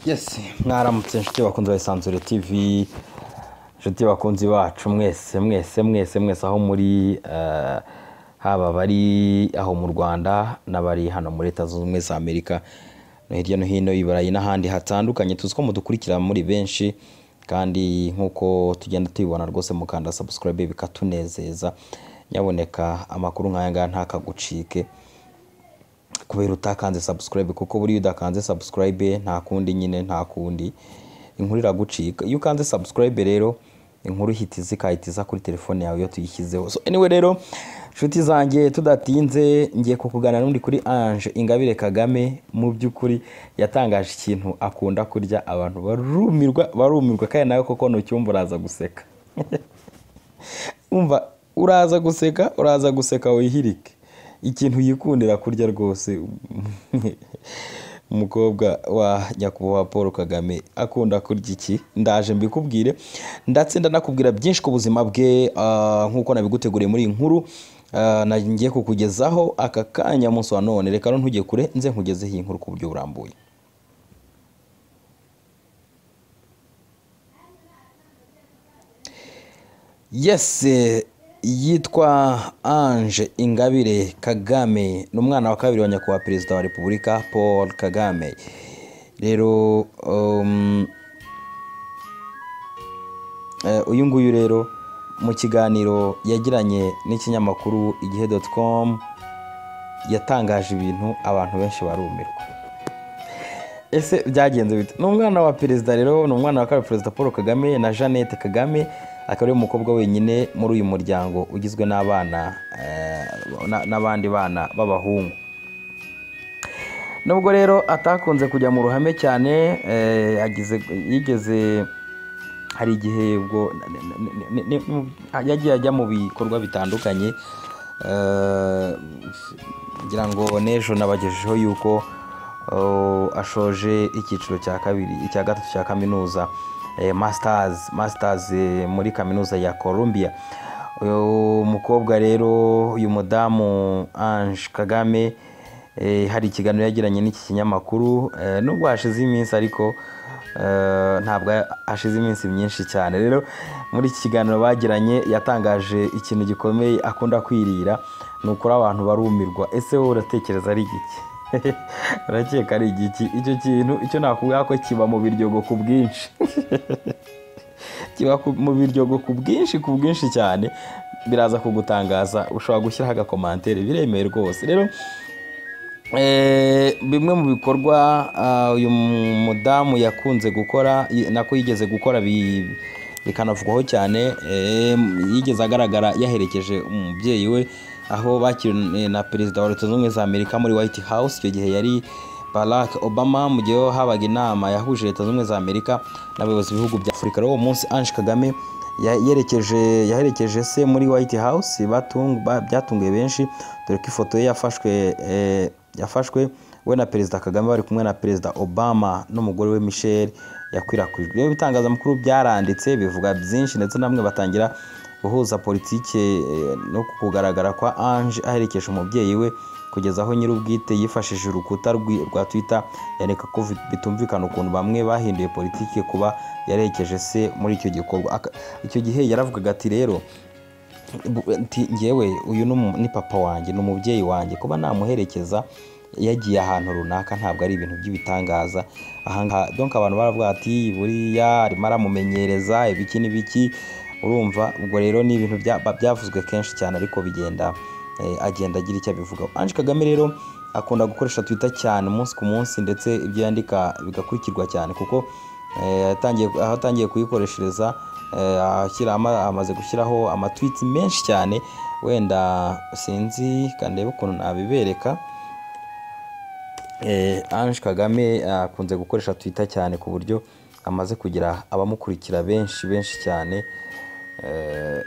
yesi mwaramutse inshuti bakunze bayisanzure tivi inshuti bakunzi bacu mwese mwese mwese mwese aho muri eh, haba bari aho mu rwanda n'abari hano muri leta zunze ubumwe za amerika no hirya no hino i burayi n'ahandi hatandukanye tuzi ko mudukurikira muri benshi kandi nk'uko tugenda tubibona rwose mukanda subscribe bikatunezeza nyaboneka amakuru nk'aya ngaya ntakagucike kubera utakanze subscribe kuko buriya udakanze subscribe nta kundi nyine nta kundi inkuru iragucika iyo ukanze subscribe rero inkuru ihita iza igahita iza kuri telefone yawe iyo tuyishyizeho so anyway rero inshuti zanjye tudatinze ngiye kukugana n'undi kuri Ange Ingabire Kagame mu by'ukuri yatangaje ikintu akunda kurya abantu barumirwa barumirwa kandi nawe koko ntucyumva uraza guseka umva uraza guseka uraza guseka wihirike ikintu yikundira kurya rwose umukobwa wa nyakubahwa paul kagame akunda kurya iki ndaje mbikubwire ndetse ndanakubwira byinshi ku buzima bwe ah, nk'uko nabiguteguriye muri iyi nkuru ah, na- ngiye kukugezaho aka kanya munsi wa none reka rero ntujye kure nze nkugezeho iyi nkuru ku buryo burambuye yes eh, yitwa ange ingabire kagame ni umwana wa kabiri wa nyakubahwa perezida wa repubulika paul kagame rero um, Eh, uyu nguyu rero mu kiganiro yagiranye n'ikinyamakuru igihe doti komu yatangaje ibintu abantu benshi barumirwa ese byagenze bite ni umwana wa perezida rero ni umwana wa kabiri perezida paul kagame na jeannette kagame akaba ariwe mukobwa wenyine muri uyu muryango ugizwe n'abana eh, na- n'abandi bana b'abahungu nubwo rero atakunze kujya mu ruhame cyane eh, yagize- yigeze hari igihe ubwo ne- ne- ne- ne- mu- yagiye ajya mu bikorwa bitandukanye eh, ngira ngo n'ejo nabagejejeho yuko eh, ashoje icyiciro cya kabiri icya gatatu cya kaminuza eh, masters masters eh, muri kaminuza ya columbia uyu mukobwa rero uyu mudamu ange kagame Eh, hari ikiganiro yagiranye n'iki kinyamakuru eh, nubwo hashize iminsi ariko eh, ntabwo hashize iminsi myinshi cyane rero muri iki kiganiro bagiranye yatangaje ikintu gikomeye akunda kwirira ni ukuri abantu barumirwa ese wowe uratekereza ari igiki urakeka ari igiki icyo kintu icyo nakubwira ko kiba mu biryogo ku bwinshi kiba ku- mu biryogo ku bwinshi ku bwinshi cyane biraza kugutangaza ushobora gushyiraho agakomantere biremewe rwose rero Eh, bimwe mu bikorwa ah, uyu mudamu yakunze gukora y- nako yigeze gukora bi- bikanavugwaho cyane eh, yigeze agaragara yaherekeje umubyeyi we aho bakiriwe na perezida wa leta zunze ubumwe za amerika muri white house icyo gihe yari barack obama mu gihe habaga inama yahuje leta zunze ubumwe za amerika n'abayobozi b'ibihugu bya afurika rero uwo munsi ange kagame ya- yerekeje yaherekeje se muri white house batung- ba- byatunguye benshi dore ko ifoto ye yafashwe eh, yafashwe we na perezida kagame bari kumwe na perezida obama n'umugore we michel yakwirakwijwe Rero ibitangazamakuru byaranditse bivuga byinshi ndetse namwe batangira guhuza politike eh, no kugaragara kwa ange aherekeje umubyeyi we kugeza aho nyir'ubwite yifashishije urukuta rwi- rwa twitter yareka ko vi- bitumvikana ukuntu bamwe bahinduye politiki kuba yarekeje se muri icyo gikorwa Aka- icyo gihe yaravugaga ati rero bu- nti ngewe uyu ni umu- ni papa wanjye ni umubyeyi wanjye kuba namuherekeza yagiye ahantu runaka ntabwo ari ibintu by'ibitangaza ahangaha donka abantu baravuga ati buriya arimo aramumenyereza ibiki n'ibiki urumva ubwo rero ni ibintu bya- ba- byavuzwe kenshi cyane ariko bigenda eh, agenda agira icyo abivugaho ange kagame rero akunda gukoresha twita cyane umunsi ku munsi ndetse ibyo yandika bigakurikirwa cyane kuko eh, yatangiye- aho atangiye kuyikoreshereza eh, ashyira ama- amaze gushyiraho amatwiti menshi cyane wenda sinzi kandebe ukuntu nabibereka eh, Ange Kagame akunze gukoresha Twitter cyane ku buryo amaze kugira abamukurikira benshi benshi cyane Eh,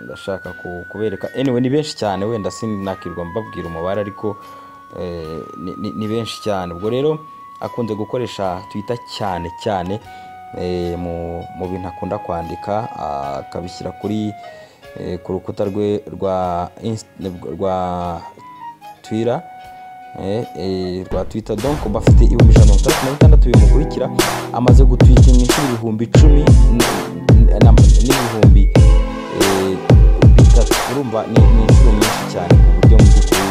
ndashaka ku- kubereka anyway ni benshi cyane wenda sinakirwa mbabwira umubare ariko eh, ni- ni- ni benshi cyane ubwo rero akunze gukoresha Twitter cyane cyane eh, mu mu bintu akunda kwandika ah, akabishyira kuri eh, ku rukuta rwe rwa Inst- rwa Twitter rwa twita donko bafite ibihumbi ijana na mirongo itandatu na bitandatu bimukurikira amaze gutwika inshuro ibihumbi icumi n- na- n'ibihumbi eh, bitatu urumva ni ni inshuro nyinshi cyane ku buryo mu by'ukuri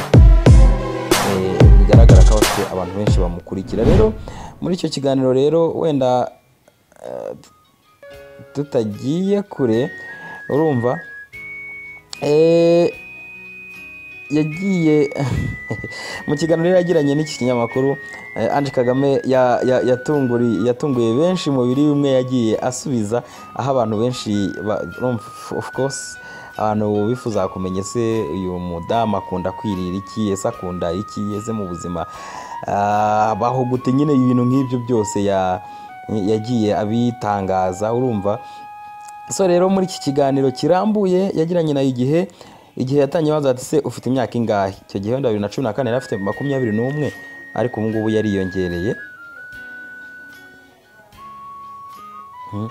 eh, bigaragara ko abafite abantu benshi bamukurikira rero muri icyo kiganiro rero wenda eh, tutagiye kure urumva eh, yagiye mu kiganiro yari yagiranye n'iki kinyamakuru eh, Ange Kagame ya- ya- yatunguri- yatunguye benshi mu biri bimwe yagiye asubiza aho abantu benshi ba- urumva, of course abantu bifuza kumenya ese uyu mudamu akunda kwirira iki ese akunda iki ese mu buzima ah, baho gute nyine ibintu nk'ibyo byose ya- yagiye abitangaza urumva so rero muri iki kiganiro kirambuye yagiranye nayo igihe igihe yatangiye abaza ati se ufite imyaka ingahe icyo gihe wenda bibiri na cumi na kane yari afite makumyabiri n'umwe ariko ubu ngubu yariyongereye Mhm.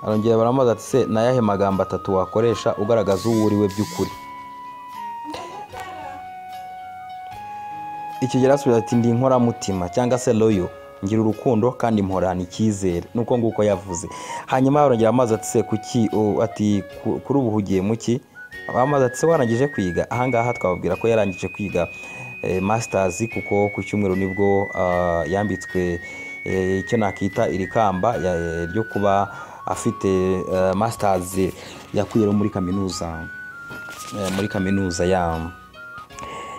arongera baramubaza ati se ni ayahe magambo atatu wakoresha ugaragaza uwo uri we by'ukuri icyo gihe arasubiza ati ndi inkoramutima cyangwa se royo ngira urukundo kandi mporana icyizere nuko nguko yavuze hanyuma yarongera amazi ati se kuki o- ati "Ku- kuri ubu hugiye muki amazi ati se warangije kwiga ahangaha twababwira ko yarangije kwiga eh, masters kuko ku cyumweru nibwo ah, yambitswe eh, icyo nakita iri kamba ya- ryo kuba afite eh, masters yakuye muri kaminuza eh, muri kaminuza ya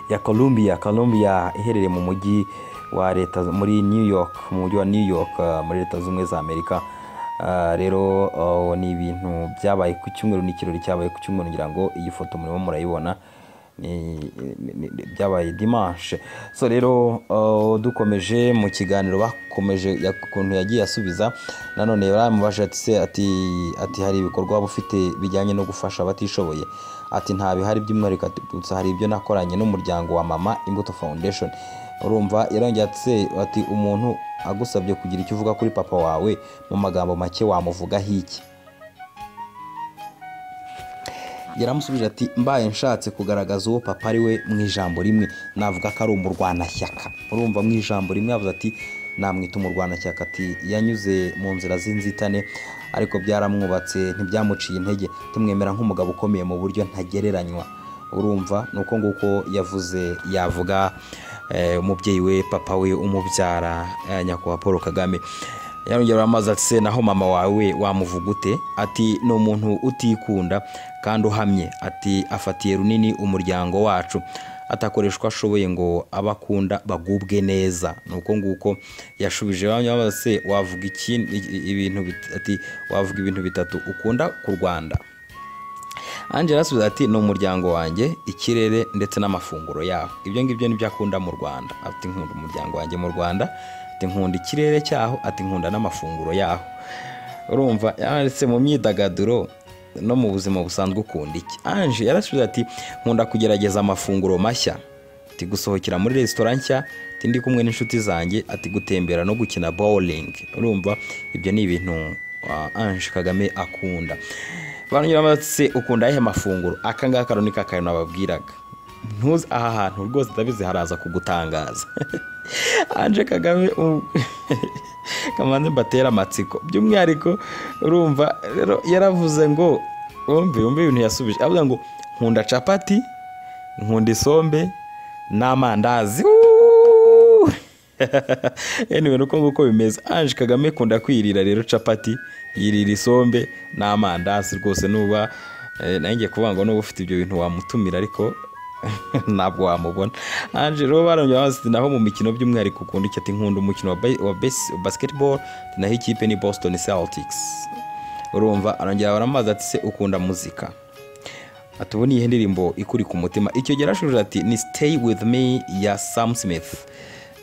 ya Columbia Columbia iherereye mu mujyi wa leta muri New York mu mujyi wa New York uh, muri leta z'ubumwe za Amerika Uh, rero uh, ni ibintu byabaye ku cyumweru ni ikirori cyabaye ku cyumweru ngira ngo iyi foto murimo murayibona ni, ni- ni- byabaye dimanche so rero uh, dukomeje mu kiganiro bakomeje ya- ukuntu yagiye asubiza nanone baramubaje ati se ati ati hari ibikorwa waba ufite bijyanye no gufasha abatishoboye ati nta bihari by'umwihariko ati, gusa hari ibyo nakoranye n'umuryango wa mama imbuto foundation urumva yarongeye ati se ati umuntu agusabye kugira icyo uvuga kuri papa wawe mu magambo make wamuvugaho iki yaramusubije ati mbaye nshatse kugaragaza uwo papa ari we mu ijambo rimwe navuga ko ari umurwanashyaka urumva mu ijambo rimwe yavuze ati namwita umurwanashyaka ati yanyuze mu nzira z'inzitane ariko byaramwubatse ntibyamuciye intege tumwemera nk'umugabo ukomeye mu buryo ntagereranywa urumva ni uko nguko yavuze yavuga eh, umubyeyi we papa we umubyara eh, nyakubahwa paul kagame yarongera amazi ati se naho mama wawe wamuvuga ute ati ni umuntu utikunda kandi uhamye ati afatiye runini umuryango wacu atakoreshwa ashoboye ngo abakunda bagubwe neza ni uko nguko yashubije bamwe se wavuga iki- i- i- ibintu bit- ati wavuga ibintu bitatu ukunda ku rwanda angela asubiza ati ni umuryango wanjye ikirere ndetse n'amafunguro yaho ibyo ngibyo nibyo akunda mu rwanda ati nkunda umuryango wanjye mu rwanda ati nkunda ikirere cyaho ati nkunda n'amafunguro yaho urumva yanditse mu myidagaduro no mu buzima busanzwe ukunda iki ange yarasubiza ati nkunda kugerageza amafunguro mashya ati gusohokera muri resitora nshya ati ndi kumwe n'inshuti zanjye ati gutembera no gukina bowling urumva ibyo ni ibintu ah, ange kagame akunda barongera batse ukunda ayahe mafunguro aka ngaka rero ni kakayo nababwiraga ntuzi aha hantu rwose ndabizi haraza kugutangaza anje kagame um- kamanze mbatera amatsiko by'umwihariko urumva rero yaravuze ngo wumve wumve ibintu yasubije avuga ngo nkunda capati nkunda isombe n'amandazi Uuuu! anyway nuko nguko bimeze ange kagame kunda kwirira rero capati yirira isombe n'amandazi rwose nuba eh, nanjye kuvuga ngo nuba ufite ibyo bintu wamutumira ariko ntabwo wamubona ange rero barongera bazi ati naho mu mikino by'umwihariko ukunda iki ati nkunda umukino wa ba- wa base- wa basketball ati naho ikipe ni boston celtics urumva arongera baramubaza ati se ukunda muzika ati ubu ni iyihe ndirimbo ikuri ku mutima icyo gihe yarashubije ati ni stay with me ya sam smith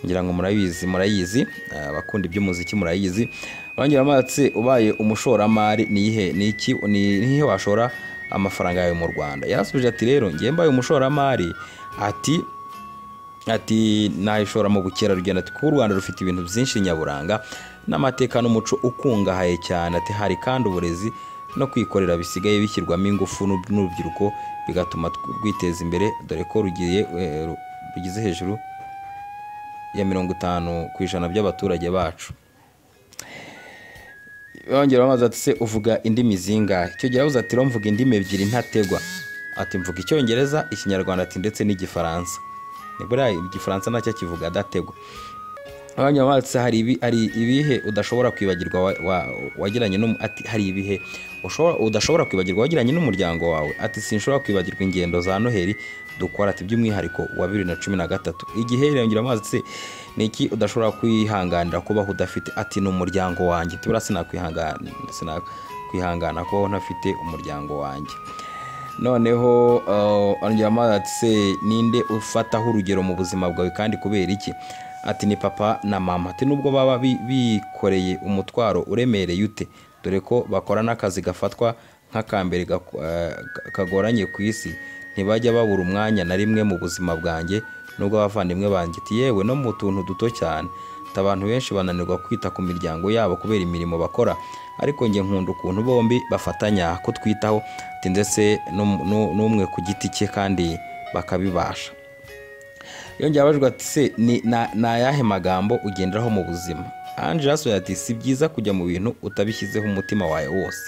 ngira ngo murabizi murayizi eh, abakunda iby'umuziki murayizi barongera amatse ubaye umushoramari ni iyihe ni iki ni ni hehe washora amafaranga yawe mu rwanda yarasubije ati rero ngewe mbaye umushoramari ati ati nayishora mu bukerarugendo ati kuba u rwanda rufite ibintu byinshi nyaburanga n'amateka n'umuco ukungahaye cyane ati hari kandi uburezi no kwikorera bisigaye bishyirwamo ingufu n'ub- n'urubyiruko bigatuma tw- rwiteza imbere dore ko rugiye eh, ru- rugeze hejuru ya mirongo itanu ku ijana by'abaturage bacu yongera amazi ati se uvuga indimi zingahe icyo gihe yabuze ati mvuga indimi ebyiri ntategwa ati mvuga icyongereza ikinyarwanda ati ndetse n'igifaransa ni buriya igifaransa nacyo akivuga adategwa abanya batse hari ibi hari ibihe udashobora kwibagirwa wagiranye n'umu ati hari ibihe ushobora udashobora kwibagirwa wagiranye n'umuryango wawe ati sinshobora kwibagirwa ingendo za Noheri dukora ati by'umwihariko wa bibiri na cumi na gatatu igihe irengera amazi se ni iki udashobora kwihanganira kubaho udafite ati ni umuryango wanjye tubura sinakwihangana sinakwihangana kubaho ntafite umuryango wanjye noneho ongera amazi ati se ninde ufataho urugero mu buzima bwawe kandi kubera iki ati ni papa na mama ati nubwo baba bikoreye umutwaro uremereye ute dore ko bakora n'akazi gafatwa nk'akambere kagoranye ku isi ntibajya babura umwanya na rimwe mu buzima bwanjye nubwo abavandimwe banjye ati yewe no mu tuntu duto cyane ati abantu benshi bananirwa kwita ku miryango yabo kubera imirimo bakora ariko njye nkunda ukuntu bombi bafatanya kutwitaho ati ndetse n'umwe ku giti cye kandi bakabibasha yongera abajwe ati se ni ayahe magambo ugenderaho mu buzima ange yasohoye ati si byiza kujya mu bintu utabishyizeho umutima wawe wose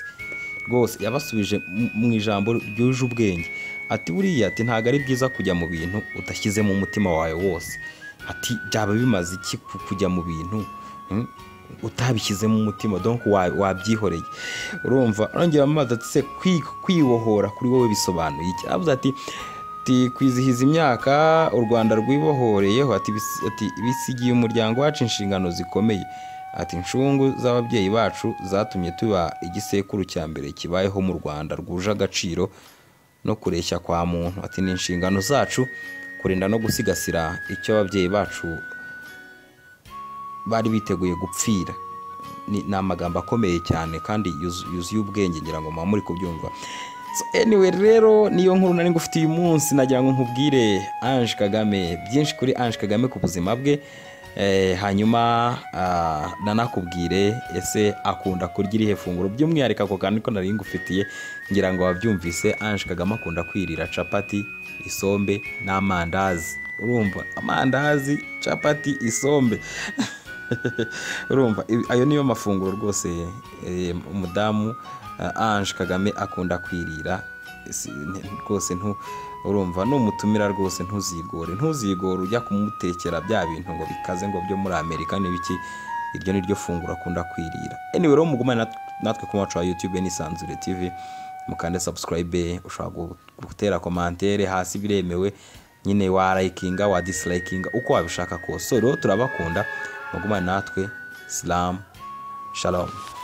rwose yabasubije mu ijambo ryuje ubwenge ati buriya ati ntabwo ari byiza kujya mu bintu udashyizemo umutima wawe wose ati byaba bimaze iki kujya mu bintu utabishyizemo umutima donko wabyihoreye urumva arongera amazi ati se kwibohora kuri wowe bisobanuye iki aravuze ati ati kwizihiza imyaka u rwanda rwibohoreyeho ati bisigiye umuryango wacu inshingano zikomeye ati inshungu z'ababyeyi bacu zatumye tuba igisekuru cya mbere kibayeho mu rwanda rwuje agaciro no kureshya kwa muntu ati ni inshingano zacu kurinda no gusigasira icyo ababyeyi bacu bari biteguye gupfira ni amagambo akomeye cyane kandi yuzuye ubwenge ngira ngo muba muri kubyumva anyway rero niyo nkuru nari ngufite uyu munsi nagira ngo nkubwire ange kagame byinshi kuri ange kagame ku buzima bwe hanyuma nanakubwire ese akunda kurya irihe funguro by'umwihariko ako kantu ko nari ngufitiye ngira ngo wabyumvise ange kagame akunda kwirira capati isombe n'amandazi urumva amandazi capati isombe urumva ayo niyo mafunguro rwose umudamu ange kagame akunda kwirira rwose urumva numutumira rwose ntuzigore ntuzigore ujya kumutekera bya bintu ngo bikaze ngo byo muri amerika n'ibiki iryo ni ryo funguro akunda kwirira anyway rero mugumane natwe ku muco wa youtube n'isanzure tv mukande subscribe ushobora gutera komantere hasi biremewe nyine wa layikinga wa disilayikinga uko wabishaka kose rero turabakunda mugumane natwe silamu shalom